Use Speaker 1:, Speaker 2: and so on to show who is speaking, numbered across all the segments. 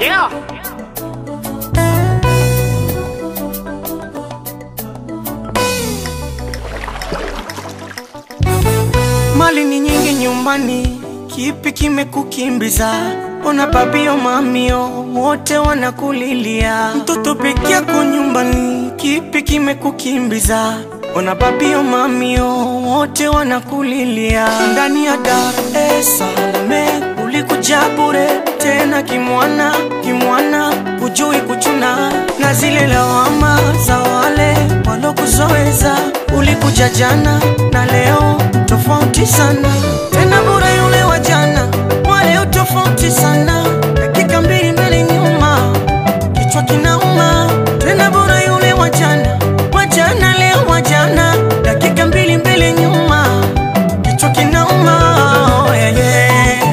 Speaker 1: Yeah.
Speaker 2: Mali ni nyingi nyumbani, kipi kimekukimbiza? Ona babio mamio wote wanakulilia, mtoto peke yako nyumbani, kipi kimekukimbiza? Ona babio mamio wote wanakulilia, ndani ya Dar es Salaam ulikuja bure tena kimwana kimwana, hujui kuchuna na zile lawama za wale walokuzoeza. Ulikuja jana na leo tofauti sana, tena bure yule wa jana, wa leo tofauti sana, dakika mbili mbele nyuma, kichwa kinauma. Tena bure yule wa jana, wa jana leo wa jana, dakika mbili mbele nyuma, kichwa kinauma. Oh, yeah, yeah.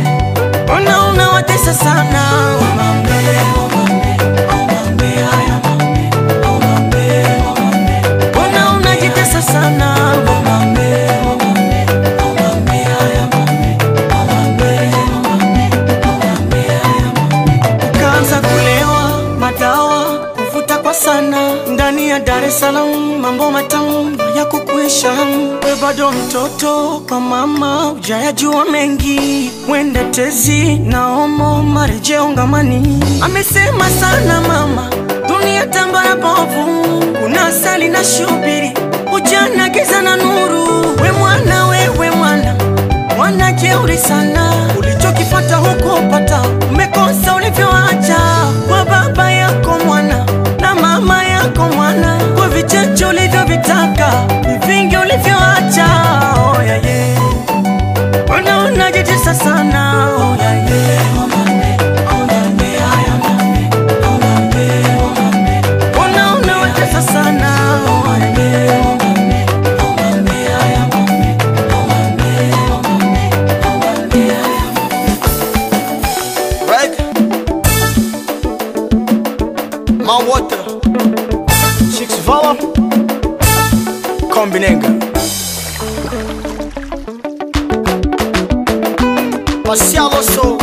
Speaker 2: Ona unawatesa sana Omambe, omambe, omambe, haya mambe, omambe, omambe. Ona unajitesa sana Omambe, omambe, omambe, haya mambe, omambe, omambe, omambe, haya mambe. Ukaanza kulewa madawa kuvuta kwa sana ndani ya Dar es Salaam, mambo matamu ya kukuisha. We bado mtoto kwa mama, hujayajua mengi, mwende tezi na omo marejeo ngamani. Amesema sana mama, dunia tambara bovu, kuna asali na shubiri, ujana giza na nuru. We mwana, wewe mwana mwana jeuri sana, ulichokipata hukupata, umekosa ulivyoacha kwa baba yako mwana na mama yako mwana, kwa vichache ulivyovitaka, ni vingi ulivyoacha. Oh, yeah, yeah. Mbona unajitesa sana? Oh, yeah, yeah. Omambe, omambe, haya mambe, omambe, omambe. Mbona unawatesa sana? Oh, yeah, yeah. Omambe, omambe, haya mambe, omambe, omambe, omambe, haya mambe.
Speaker 3: Right? My water. Chicks Vala. Kombinenga. Marcial Osso.